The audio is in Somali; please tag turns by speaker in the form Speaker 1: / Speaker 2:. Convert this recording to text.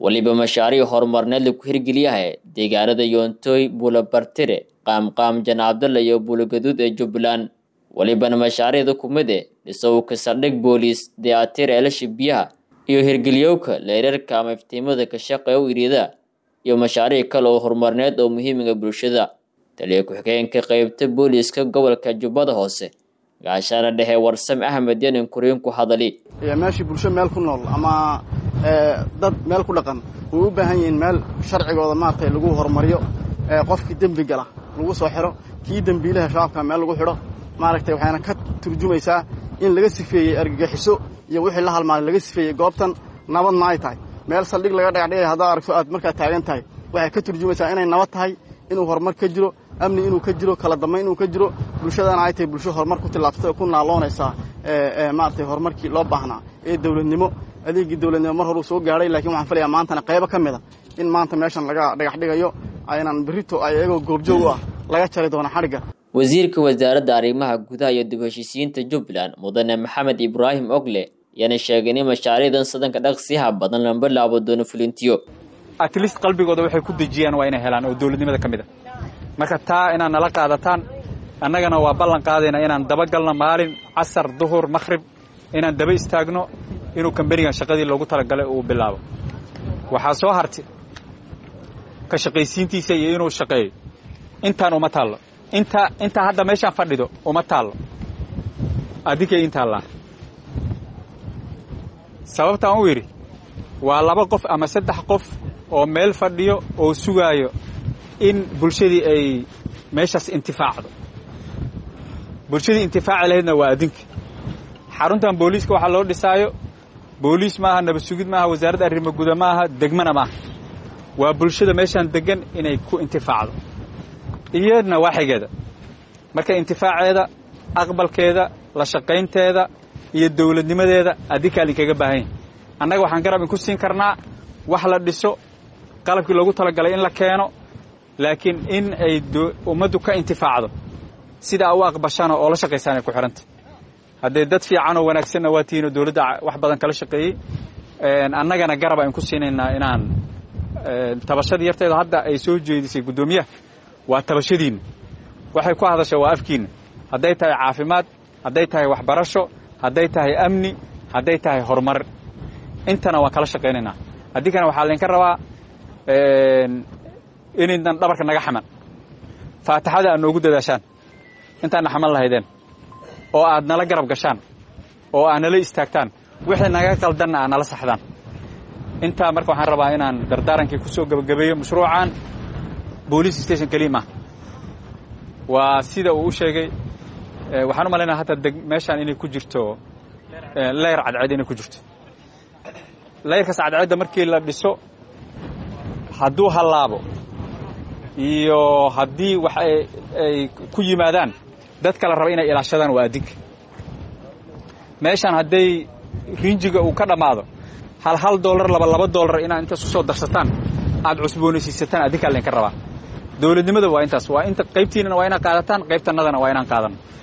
Speaker 1: weliba mashaariic horumarneed lagu hirgeliyahay deegaanada yoontoy buulabartire qaamqaam janaabdalla iyo buulagaduud ee jubbaland welibana mashaariicda kumide dhisowka saldhig booliis dayaatir eelasha biyaha iyo hirgeliyowka leerarka ama iftiimada ka shaqeeya u iriida iyo mashaariic kale oo horumarneed oo muhiimiga bulshada taliya ku-xigeenka qeybta booliiska gobolka jubbada hoose gaashaana dhexe warsame axmed yanin kuriin ku hadali
Speaker 2: meeshii bulsho meel ku nool ama dad meel ku dhaqan way u baahan yihiin meel sharcigooda maaragtay lagu horumariyo qofkii dembi gala lagu soo xidho kii dembiilaha shabaabka meel lagu xidho maaragtay waxayna ka turjumaysaa in laga sifeeyey argagixiso iyo wixii la halmaalay laga sifeeyey goobtan nabadna ay tahay meel saldhig laga dhagaxdhigay haddaad aragto aad markaa taagan tahay waxay ka turjumaysaa inay nabad tahay inuu horumar ka jiro amni inuu ka jiro kala dambayn inuu ka jiro bulshadana ay tahay bulsho horumar ku tillaabsatay oo ku naaloonaysaa maaragtay horumarkii loo baahnaa ee dawladnimo adeegii dawladnimo mar horuu soo gaadhay lakiin waxaan filayaa maantana qaybo ka mid a in maanta meeshan laga dhagax dhigayo aynan berrito ay iyagoo goobjoog u ah laga jari doono xadhigga
Speaker 1: wasiirka wasaaradda arrimaha gudaha iyo dib heshiisiyiinta jubbaland mudane maxamed ibraahim ogle ayaana sheegay in mashaariicdan sadanka dhaqsiyaha badan la bilaabo doono fulintiyo
Speaker 3: at least qalbigooda waxay ku dejiyaan waa inay helaan oo dawladnimada ka mid a marka taa inaad nala qaadataan annagana waa ballan qaadayna inaan dabagalno maalin casar duhur makhrib inaan daba istaagno inuu kambanigan shaqadii loogu talagalay uu bilaabo waxaa soo hartay ka shaqaysiintiisa iyo inuu shaqeeyo intaan uma taallo intaa intaa hadda meeshaan fadhido uma taallo adinkay intaallaan sababtaan u yidhi waa laba qof ama saddex qof oo meel fadhiyo oo sugaayo in bulshadii ay meeshaas intifaacdo bulshadii intifaaci lahaydna waa adinka xaruntan booliiska waxaa loo dhisaayo booliis maaha nabad sugid maaha wasaaradda arrimo guda maaha degmana maaha waa bulshada meeshaan deggan inay ku intifaacdo iyadna waaxigeeda marka intifaaceeda aqbalkeeda la shaqaynteeda iyo dawladnimadeeda adinkaa idinkaga baahan yahay annaga waxaan garab inku siin karnaa wax la dhiso qalabkii loogu talagalay in la keeno laakiin in ay ummaddu ka intifaacdo sidaa u aqbashaana oo la shaqaysaan ay ku xidhanta haddee dad fiican oo wanaagsanna waa tihiin oo dawladda wax badan kala shaqeeyey annagana garab aynu ku siinaynaa inaan tabashadii yarteeda hadda ay soo jeedisay guddoomiyaha waa tabashadiinna waxay ku hadashaa waa afkiinna hadday tahay caafimaad hadday tahay waxbarasho hadday tahay amni hadday tahay horumar intana waan kala shaqaynaynaa addinkana waxaa laydinka rabaa inaydan dhabarka naga xaman faataxada aad noogu dadaashaan intaadna xaman lahaydeen oo aad nala garab gashaan oo aad nala istaagtaan wixii naga qaldanna aad nala saxdaan intaa marka waxaan rabaa inaan dardaarankii ku soo gebagabeeyo mashruucan boolice station keliya maaha waa sida uu u sheegay waxaan u malaynaa hataa meeshaan inay ku jirto leyr cadceed inay ku jirto leyrkaas cadceedda markii la dhiso hadduu hallaabo iyo haddii wax ay ku yimaadaan dadka la raba inay ilaashadaan waa adinka meeshaan hadday rinjiga uu ka dhammaado hal hal dollar laba laba dollar inaad intaas ku soo darsataan aad cusboonaysiisataan adinkaa laydinka rabaa dawladnimada waa intaas waa inta qaybtiinana waa inaad qaadataan qaybtannadana waa inaan qaadano